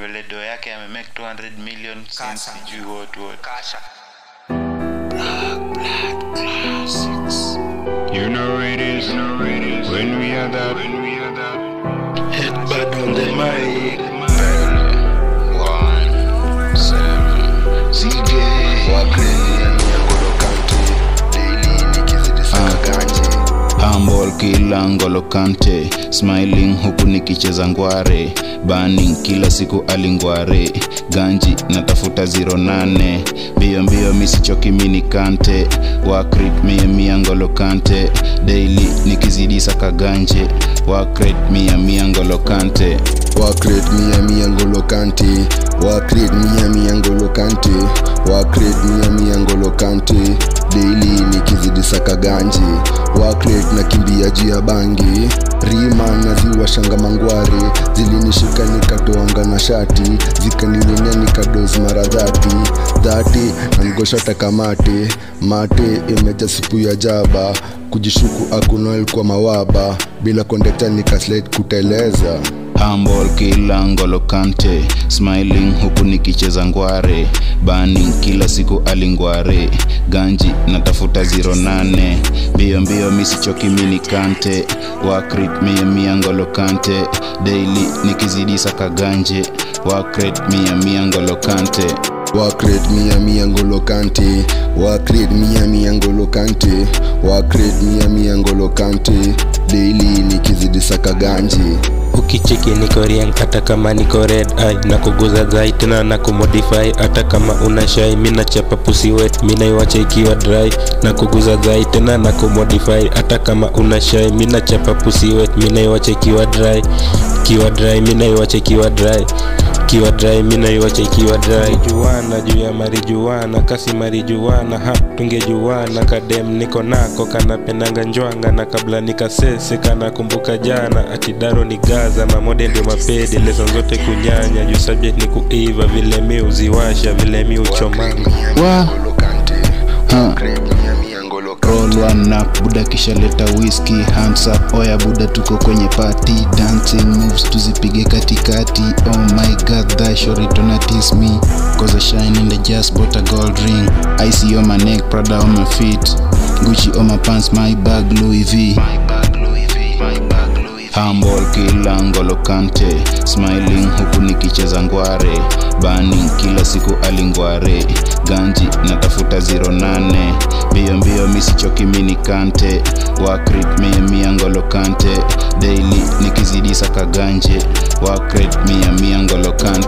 vile do yake amemake 200 million since Kasa. sijui what what Kasha. You know it is. When we are that. Headbutt on the mic. One, seven, CJ Wakreni ya Ngolo County Daily nikizidi saka ganji Humble kila ngolo kante smiling huku nikicheza ngware burning kila siku alingware ganji natafuta 08 mbio mbio misichoki mini kante wakrit mia mia ngolo kante daily nikizidi saka ganje wakrit mia mia ngolo kante Wakret mia mia Ngolo County Wakret mia mia Ngolo County Wakret mia mia Ngolo County Daily nikizidi saka ganji Wakret na kimbia juu ya bangi Rima na ziwa shanga mangware Zilinishika nikatoanga na shati Zikaninyonya nikadozi mara dhati Dhati na mgosha takamate Mate imeja sipu ya jaba Kujishuku akunoel kwa mawaba Bila kondekta nikaslide kuteleza Humble kila ngolo kante smiling huku nikicheza ngware burning kila siku alingware ganji natafuta 08 mbio mbio misichoki mini kante wakrit mia mia ngolo kante daily nikizidi saka ganje wakrit mia mia ngolo kante Wakret mia mia ngolo kanti Wakret mia mia ngolo kanti Wakret mia mia ngolo kanti Daily nikizidi saka ganji ukicheki niko riang hata kama niko red eye na kuguza zai tena na kumodify hata kama una shai mina chapa pussy wet mina iwacha ikiwa dry na kuguza zai tena na kumodify hata kama una shai mina chapa pussy wet mina iwacha ikiwa dry kiwa dry mina iwacha ikiwa dry kiwa dry mina iwacha ikiwa dry juana juu ya marijuana kasi marijuana ha tungejuana kadem niko nako kanapendanga njwanga na kabla nikasese kana kumbuka jana atidaro ni gaza mamode ndio mapedi lezo zote kunyanya juu subject ni kuiva vile mi uziwasha vile mi uchomanga Wa. Ngolo kanti Ha. Wakret mia mia ngolo kanti roll one up buda kisha leta whisky hands up oya buda tuko kwenye party dancing moves tuzipige katikati oh my god that shorty tona tease me cause I shine in the just bought a gold ring icy on my neck prada on my feet gucci on my pants my bag louis v Humble kila ngolo kante smiling huku nikicheza ngware burning kila siku alingware ganji natafuta 08 mbio mbio misichoki mini kante wakrit mia mia ngolo kante daily nikizidi saka ganje wakrit mia mia ngolo kante